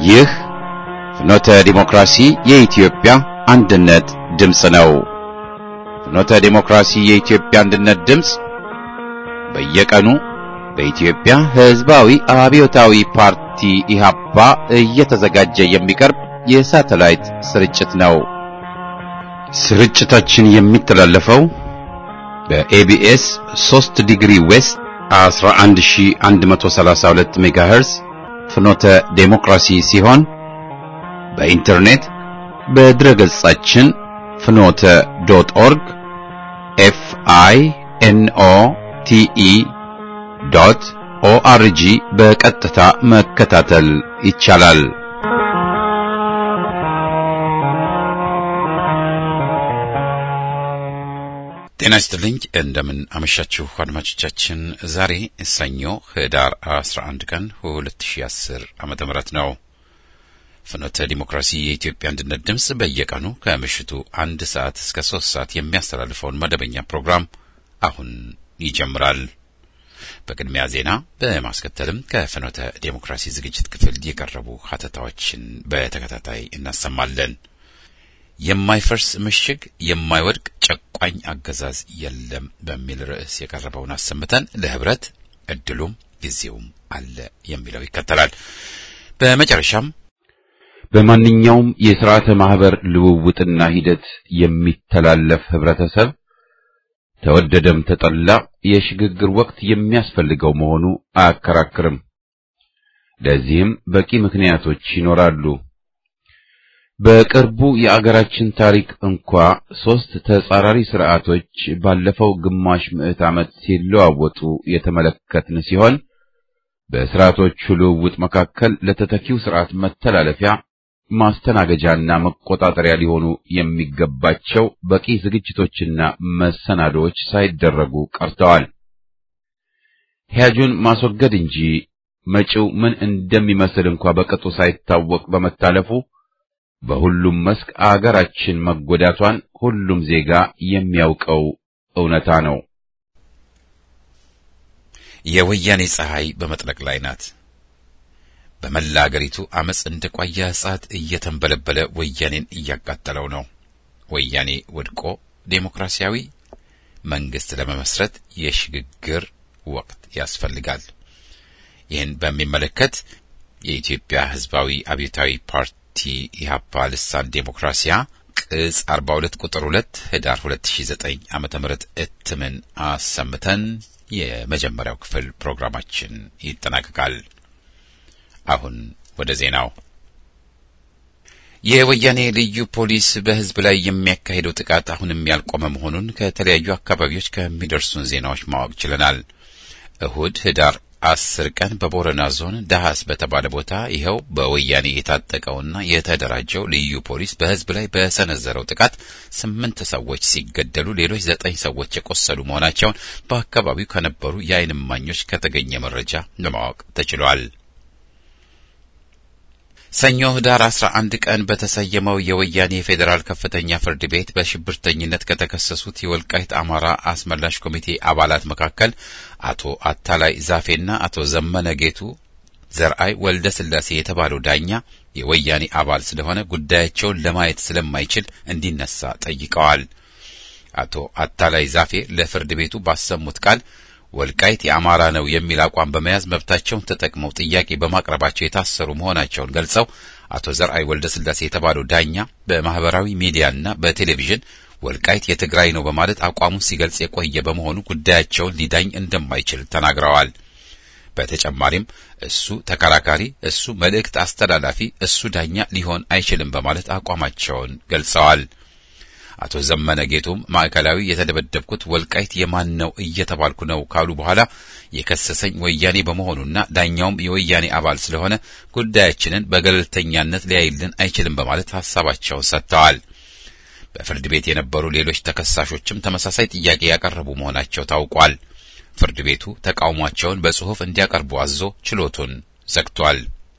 ይህ ፍኖተ ዲሞክራሲ የኢትዮጵያ አንድነት ድምፅ ነው። ፍኖተ ዲሞክራሲ የኢትዮጵያ አንድነት ድምፅ በየቀኑ በኢትዮጵያ ሕዝባዊ አብዮታዊ ፓርቲ ኢህአፓ እየተዘጋጀ የሚቀርብ የሳተላይት ስርጭት ነው። ስርጭታችን የሚተላለፈው በኤቢኤስ 3 ዲግሪ ዌስት 11132 ሜጋሄርዝ ፍኖተ ዴሞክራሲ ሲሆን በኢንተርኔት በድረገጻችን ፍኖተ ዶት ኦርግ ኤፍ አይ ኤን ኦ ቲ ኢ ዶት ኦአርጂ በቀጥታ መከታተል ይቻላል። ጤና ይስጥልኝ። እንደምን አመሻችሁ አድማጮቻችን። ዛሬ ሰኞ ህዳር 11 ቀን 2010 ዓመተ ምህረት ነው። ፍኖተ ዲሞክራሲ የኢትዮጵያ አንድነት ድምፅ በየቀኑ ከምሽቱ አንድ ሰዓት እስከ ሶስት ሰዓት የሚያስተላልፈውን መደበኛ ፕሮግራም አሁን ይጀምራል። በቅድሚያ ዜና፣ በማስከተልም ከፍኖተ ዴሞክራሲ ዝግጅት ክፍል የቀረቡ ሀተታዎችን በተከታታይ እናሰማለን። የማይፈርስ ምሽግ የማይወድቅ ጨቋኝ አገዛዝ የለም በሚል ርዕስ የቀረበውን አሰምተን ለህብረት እድሉም ጊዜውም አለ የሚለው ይከተላል። በመጨረሻም በማንኛውም የሥርዓተ ማህበር ልውውጥና ሂደት የሚተላለፍ ህብረተሰብ ተወደደም ተጠላ የሽግግር ወቅት የሚያስፈልገው መሆኑ አያከራክርም። ለዚህም በቂ ምክንያቶች ይኖራሉ። በቅርቡ የአገራችን ታሪክ እንኳ ሦስት ተጻራሪ ስርዓቶች ባለፈው ግማሽ ምዕት ዓመት ሲለዋወጡ የተመለከትን ሲሆን በስርዓቶቹ ልውውጥ መካከል ለተተኪው ስርዓት መተላለፊያ ማስተናገጃና መቆጣጠሪያ ሊሆኑ የሚገባቸው በቂ ዝግጅቶችና መሰናዶዎች ሳይደረጉ ቀርተዋል። ሂያጁን ማስወገድ እንጂ መጪው ምን እንደሚመስል እንኳ በቅጡ ሳይታወቅ በመታለፉ በሁሉም መስክ አገራችን መጎዳቷን ሁሉም ዜጋ የሚያውቀው እውነታ ነው። የወያኔ ፀሐይ በመጥለቅ ላይ ናት። በመላ አገሪቱ አመፅ እንደ ቋያ እሳት እየተንበለበለ ወያኔን እያቃጠለው ነው። ወያኔ ወድቆ ዴሞክራሲያዊ መንግስት ለመመስረት የሽግግር ወቅት ያስፈልጋል። ይህን በሚመለከት የኢትዮጵያ ሕዝባዊ አብዮታዊ ፓርቲ ኢህአፓ ልሳን ዴሞክራሲያ ቅጽ 42 ቁጥር 2 ህዳር 2009 ዓመተ ምህረት እትምን አሰምተን የመጀመሪያው ክፍል ፕሮግራማችን ይጠናቀቃል። አሁን ወደ ዜናው። የወያኔ ልዩ ፖሊስ በህዝብ ላይ የሚያካሂደው ጥቃት አሁንም ያልቆመ መሆኑን ከተለያዩ አካባቢዎች ከሚደርሱን ዜናዎች ማወቅ ችለናል። እሁድ ህዳር አስር ቀን በቦረና ዞን ዳሃስ በተባለ ቦታ ይኸው በወያኔ የታጠቀውና የተደራጀው ልዩ ፖሊስ በህዝብ ላይ በሰነዘረው ጥቃት ስምንት ሰዎች ሲገደሉ ሌሎች ዘጠኝ ሰዎች የቆሰሉ መሆናቸውን በአካባቢው ከነበሩ የዓይን እማኞች ከተገኘ መረጃ ለማወቅ ተችሏል። ሰኞ ህዳር 11 ቀን በተሰየመው የወያኔ የፌዴራል ከፍተኛ ፍርድ ቤት በሽብርተኝነት ከተከሰሱት የወልቃይት አማራ አስመላሽ ኮሚቴ አባላት መካከል አቶ አታላይ ዛፌና አቶ ዘመነ ጌቱ ዘርአይ ወልደ ስላሴ የተባለው ዳኛ የወያኔ አባል ስለሆነ ጉዳያቸውን ለማየት ስለማይችል እንዲነሳ ጠይቀዋል። አቶ አታላይ ዛፌ ለፍርድ ቤቱ ባሰሙት ቃል ወልቃይት የአማራ ነው የሚል አቋም በመያዝ መብታቸውን ተጠቅመው ጥያቄ በማቅረባቸው የታሰሩ መሆናቸውን ገልጸው አቶ ዘርአይ ወልደ ስላሴ የተባለው ዳኛ በማህበራዊ ሚዲያና በቴሌቪዥን ወልቃይት የትግራይ ነው በማለት አቋሙን ሲገልጽ የቆየ በመሆኑ ጉዳያቸውን ሊዳኝ እንደማይችል ተናግረዋል። በተጨማሪም እሱ ተከራካሪ፣ እሱ መልእክት አስተላላፊ፣ እሱ ዳኛ ሊሆን አይችልም በማለት አቋማቸውን ገልጸዋል። አቶ ዘመነ ጌቱም ማዕከላዊ የተደበደብኩት ወልቃይት የማን ነው እየተባልኩ ነው ካሉ በኋላ የከሰሰኝ ወያኔ በመሆኑና ዳኛውም የወያኔ አባል ስለሆነ ጉዳያችንን በገለልተኛነት ሊያይልን አይችልም በማለት ሀሳባቸውን ሰጥተዋል። በፍርድ ቤት የነበሩ ሌሎች ተከሳሾችም ተመሳሳይ ጥያቄ ያቀረቡ መሆናቸው ታውቋል። ፍርድ ቤቱ ተቃውሟቸውን በጽሑፍ እንዲያቀርቡ አዞ ችሎቱን ዘግቷል።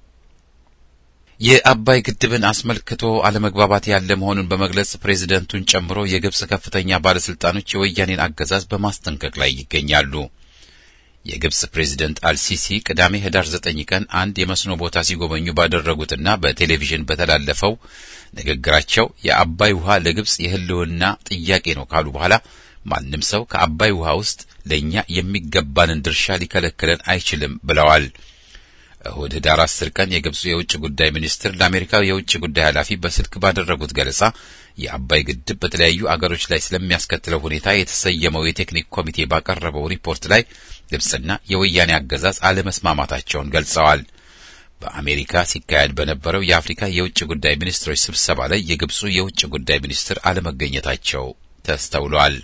የአባይ ግድብን አስመልክቶ አለመግባባት ያለ መሆኑን በመግለጽ ፕሬዝደንቱን ጨምሮ የግብጽ ከፍተኛ ባለስልጣኖች የወያኔን አገዛዝ በማስጠንቀቅ ላይ ይገኛሉ። የግብጽ ፕሬዚደንት አልሲሲ ቅዳሜ ህዳር ዘጠኝ ቀን አንድ የመስኖ ቦታ ሲጎበኙ ባደረጉትና በቴሌቪዥን በተላለፈው ንግግራቸው የአባይ ውሃ ለግብጽ የህልውና ጥያቄ ነው ካሉ በኋላ ማንም ሰው ከአባይ ውሃ ውስጥ ለእኛ የሚገባንን ድርሻ ሊከለክለን አይችልም ብለዋል። እሁድ ህዳር አስር ቀን የግብፁ የውጭ ጉዳይ ሚኒስትር ለአሜሪካው የውጭ ጉዳይ ኃላፊ በስልክ ባደረጉት ገለጻ የአባይ ግድብ በተለያዩ አገሮች ላይ ስለሚያስከትለው ሁኔታ የተሰየመው የቴክኒክ ኮሚቴ ባቀረበው ሪፖርት ላይ ግብጽና የወያኔ አገዛዝ አለመስማማታቸውን ገልጸዋል። በአሜሪካ ሲካሄድ በነበረው የአፍሪካ የውጭ ጉዳይ ሚኒስትሮች ስብሰባ ላይ የግብፁ የውጭ ጉዳይ ሚኒስትር አለመገኘታቸው ተስተውሏል።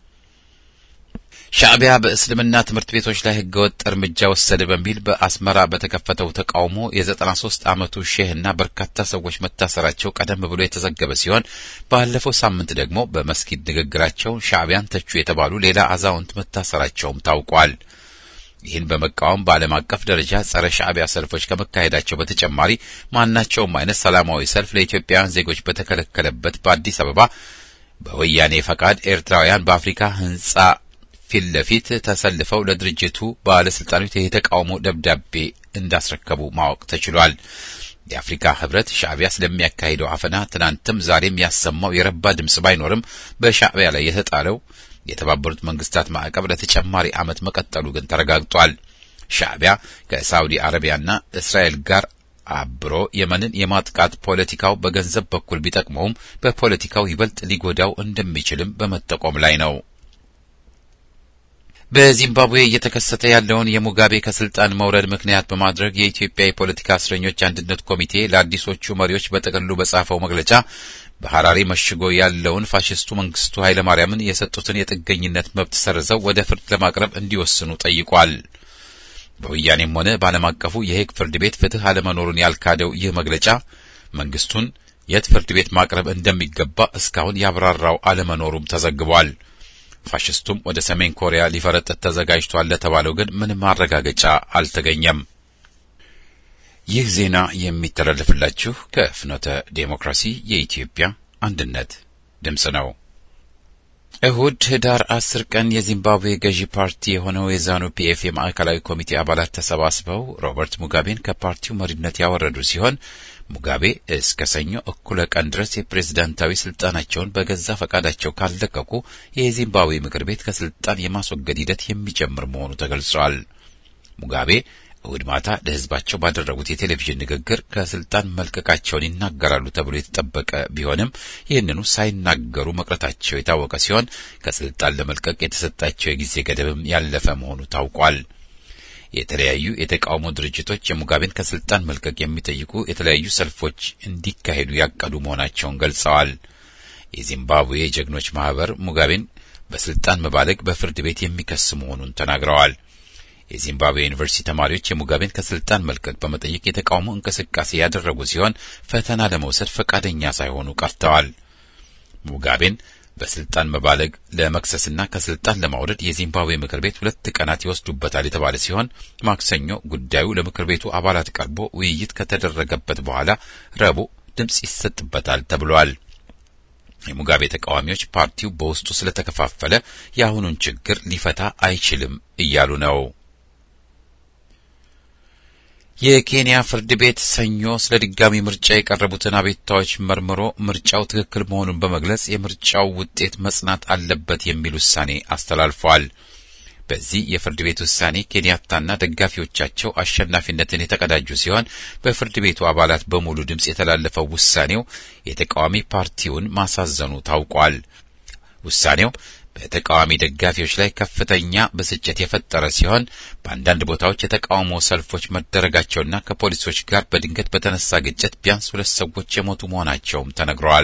ሻዕቢያ በእስልምና ትምህርት ቤቶች ላይ ህገወጥ እርምጃ ወሰደ በሚል በአስመራ በተከፈተው ተቃውሞ የዘጠና ሶስት ዓመቱ ሼህና በርካታ ሰዎች መታሰራቸው ቀደም ብሎ የተዘገበ ሲሆን ባለፈው ሳምንት ደግሞ በመስጊድ ንግግራቸው ሻዕቢያን ተቹ የተባሉ ሌላ አዛውንት መታሰራቸውም ታውቋል። ይህን በመቃወም በዓለም አቀፍ ደረጃ ጸረ ሻዕቢያ ሰልፎች ከመካሄዳቸው በተጨማሪ ማናቸውም አይነት ሰላማዊ ሰልፍ ለኢትዮጵያውያን ዜጎች በተከለከለበት በአዲስ አበባ በወያኔ ፈቃድ ኤርትራውያን በአፍሪካ ህንጻ ፊት ለፊት ተሰልፈው ለድርጅቱ ባለስልጣኖች የተቃውሞ ደብዳቤ እንዳስረከቡ ማወቅ ተችሏል። የአፍሪካ ህብረት ሻዕቢያ ስለሚያካሂደው አፈና ትናንትም ዛሬም ያሰማው የረባ ድምጽ ባይኖርም በሻዕቢያ ላይ የተጣለው የተባበሩት መንግስታት ማዕቀብ ለተጨማሪ ዓመት መቀጠሉ ግን ተረጋግጧል። ሻዕቢያ ከሳውዲ አረቢያና እስራኤል ጋር አብሮ የመንን የማጥቃት ፖለቲካው በገንዘብ በኩል ቢጠቅመውም በፖለቲካው ይበልጥ ሊጎዳው እንደሚችልም በመጠቆም ላይ ነው። በዚምባብዌ እየተከሰተ ያለውን የሙጋቤ ከስልጣን መውረድ ምክንያት በማድረግ የኢትዮጵያ የፖለቲካ እስረኞች አንድነት ኮሚቴ ለአዲሶቹ መሪዎች በጥቅሉ በጻፈው መግለጫ በሐራሪ መሽጎ ያለውን ፋሽስቱ መንግስቱ ኃይለማርያምን የሰጡትን የጥገኝነት መብት ሰርዘው ወደ ፍርድ ለማቅረብ እንዲወስኑ ጠይቋል። በወያኔም ሆነ በዓለም አቀፉ የሄግ ፍርድ ቤት ፍትህ አለመኖሩን ያልካደው ይህ መግለጫ መንግስቱን የት ፍርድ ቤት ማቅረብ እንደሚገባ እስካሁን ያብራራው አለመኖሩም ተዘግቧል። ፋሽስቱም ወደ ሰሜን ኮሪያ ሊፈረጥጥ ተዘጋጅቷል ለተባለው ግን ምንም ማረጋገጫ አልተገኘም። ይህ ዜና የሚተላለፍላችሁ ከፍኖተ ዴሞክራሲ የኢትዮጵያ አንድነት ድምፅ ነው። እሁድ ህዳር አስር ቀን የዚምባብዌ ገዢ ፓርቲ የሆነው የዛኑ ፒኤፍ የማዕከላዊ ኮሚቴ አባላት ተሰባስበው ሮበርት ሙጋቤን ከፓርቲው መሪነት ያወረዱ ሲሆን ሙጋቤ እስከ ሰኞ እኩለ ቀን ድረስ የፕሬዝዳንታዊ ስልጣናቸውን በገዛ ፈቃዳቸው ካለቀቁ የዚምባብዌ ምክር ቤት ከስልጣን የማስወገድ ሂደት የሚጀምር መሆኑ ተገልጿል። ሙጋቤ እሁድ ማታ ለህዝባቸው ባደረጉት የቴሌቪዥን ንግግር ከስልጣን መልቀቃቸውን ይናገራሉ ተብሎ የተጠበቀ ቢሆንም ይህንኑ ሳይናገሩ መቅረታቸው የታወቀ ሲሆን ከስልጣን ለመልቀቅ የተሰጣቸው የጊዜ ገደብም ያለፈ መሆኑ ታውቋል። የተለያዩ የተቃውሞ ድርጅቶች የሙጋቤን ከስልጣን መልቀቅ የሚጠይቁ የተለያዩ ሰልፎች እንዲካሄዱ ያቀዱ መሆናቸውን ገልጸዋል። የዚምባብዌ ጀግኖች ማህበር ሙጋቤን በስልጣን መባለግ በፍርድ ቤት የሚከስ መሆኑን ተናግረዋል። የዚምባብዌ ዩኒቨርሲቲ ተማሪዎች የሙጋቤን ከስልጣን መልቀቅ በመጠየቅ የተቃውሞ እንቅስቃሴ ያደረጉ ሲሆን ፈተና ለመውሰድ ፈቃደኛ ሳይሆኑ ቀርተዋል። ሙጋቤን በስልጣን መባለግ ለመክሰስና ከስልጣን ለማውረድ የዚምባብዌ ምክር ቤት ሁለት ቀናት ይወስዱበታል የተባለ ሲሆን ማክሰኞ ጉዳዩ ለምክር ቤቱ አባላት ቀርቦ ውይይት ከተደረገበት በኋላ ረቡዕ ድምፅ ይሰጥበታል ተብሏል። የሙጋቤ ተቃዋሚዎች ፓርቲው በውስጡ ስለተከፋፈለ የአሁኑን ችግር ሊፈታ አይችልም እያሉ ነው። የኬንያ ፍርድ ቤት ሰኞ ስለ ድጋሚ ምርጫ የቀረቡትን አቤቱታዎች መርምሮ ምርጫው ትክክል መሆኑን በመግለጽ የምርጫው ውጤት መጽናት አለበት የሚል ውሳኔ አስተላልፏል። በዚህ የፍርድ ቤት ውሳኔ ኬንያታና ደጋፊዎቻቸው አሸናፊነትን የተቀዳጁ ሲሆን በፍርድ ቤቱ አባላት በሙሉ ድምፅ የተላለፈው ውሳኔው የተቃዋሚ ፓርቲውን ማሳዘኑ ታውቋል። ውሳኔው በተቃዋሚ ደጋፊዎች ላይ ከፍተኛ ብስጭት የፈጠረ ሲሆን በአንዳንድ ቦታዎች የተቃውሞ ሰልፎች መደረጋቸውና ከፖሊሶች ጋር በድንገት በተነሳ ግጭት ቢያንስ ሁለት ሰዎች የሞቱ መሆናቸውም ተነግረዋል።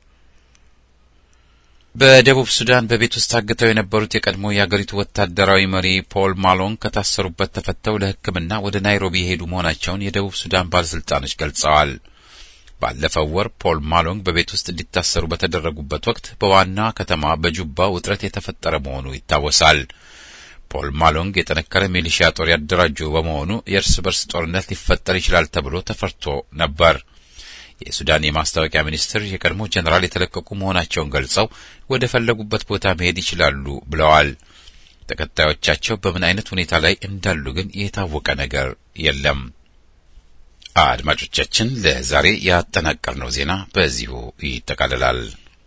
በደቡብ ሱዳን በቤት ውስጥ ታግተው የነበሩት የቀድሞ የአገሪቱ ወታደራዊ መሪ ፖል ማሎንግ ከታሰሩበት ተፈተው ለሕክምና ወደ ናይሮቢ የሄዱ መሆናቸውን የደቡብ ሱዳን ባለስልጣኖች ገልጸዋል። ባለፈው ወር ፖል ማሎንግ በቤት ውስጥ እንዲታሰሩ በተደረጉበት ወቅት በዋና ከተማ በጁባ ውጥረት የተፈጠረ መሆኑ ይታወሳል። ፖል ማሎንግ የጠነከረ ሚሊሺያ ጦር ያደራጁ በመሆኑ የእርስ በርስ ጦርነት ሊፈጠር ይችላል ተብሎ ተፈርቶ ነበር። የሱዳን የማስታወቂያ ሚኒስትር የቀድሞ ጀኔራል የተለቀቁ መሆናቸውን ገልጸው ወደ ፈለጉበት ቦታ መሄድ ይችላሉ ብለዋል። ተከታዮቻቸው በምን አይነት ሁኔታ ላይ እንዳሉ ግን የታወቀ ነገር የለም። አድማጮቻችን፣ ለዛሬ ያጠናቀርነው ዜና በዚሁ ይጠቃልላል።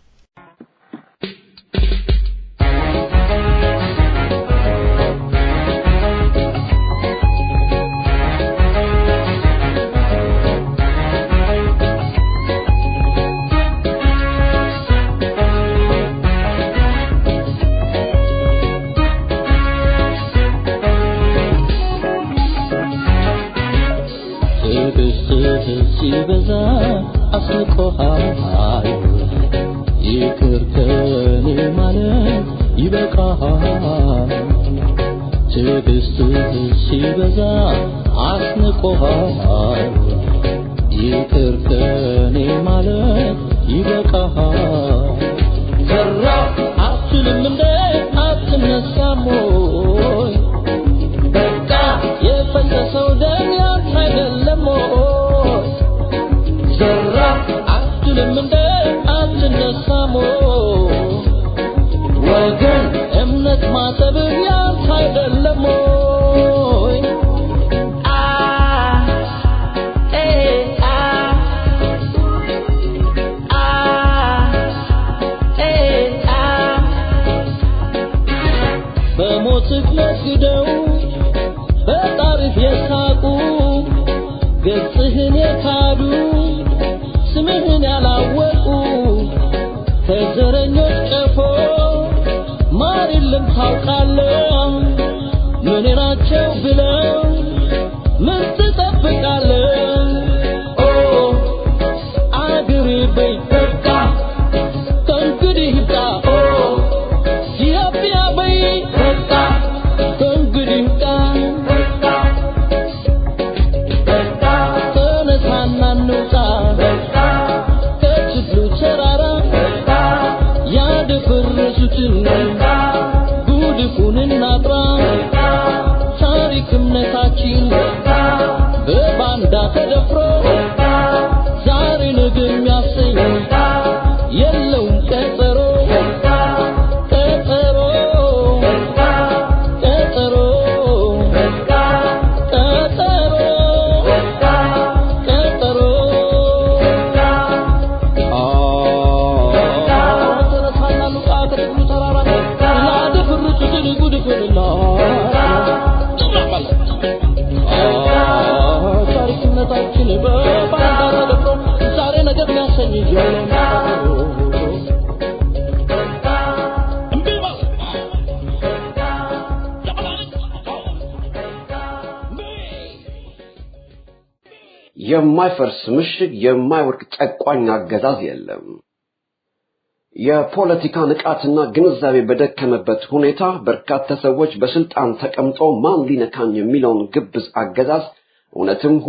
ሲበዛ አስቆሃል ይቅር ከኔ ማለት ይበቃሃል። ትዕግስትህ ሲበዛ አስንቆሃል ይቅር ከኔ ማለት ይበቃሃል። ሰራ አትልም እንደ አትነሳም ወይ በቃ የፈሰሰው ደም ያንተ አይደለም ወይ ዘራ አትልም እንደ አትነሳም ወገን እምነት ማጠብ ያንተ አይደለም ወይ አ ኤ አ አ ኤ አ በሞትህ ነግደው በጣሪፍ የሳቁ ገጽህን የካዱ ስምህን ያላወቁ ከዘረኞች ቀፎ ማር የለም ታውቃለህ። ምን ናቸው ብለው ምን ትጠብቃለህ? ኦ አገሬ በይ በቃ ከእንግዲህ ይብቃ። ኦ ኢትዮጵያ በይ በቃ ከእንግዲህ ይብቃ። ተነሳና እንውጣ ከችግሩ ተራራ ያደፈረሱትን ጉድፉን እናጥራ ታሪክ እምነታችን በባንዳ ተደፍሮ ዛሬ ነገ የሚያሰኝ የለውም ቀጠሮ ቀጠሮ ቀጠሮ ቀጠሮ ቀጠሮ ተነሳና እንውጣ ከችግሩ ተራራ ያደፈረሱትን ጉድፉንና ታሪክነታችን በባንዳ ተደፍሮ ዛሬ ነገር የሚያሰኝ እምቢ ማለት የማይፈርስ ምሽግ የማይወድቅ ጨቋኝ አገዛዝ የለም። የፖለቲካ ንቃትና ግንዛቤ በደከመበት ሁኔታ በርካታ ሰዎች በስልጣን ተቀምጦ ማን ሊነካኝ የሚለውን ግብዝ አገዛዝ እውነትም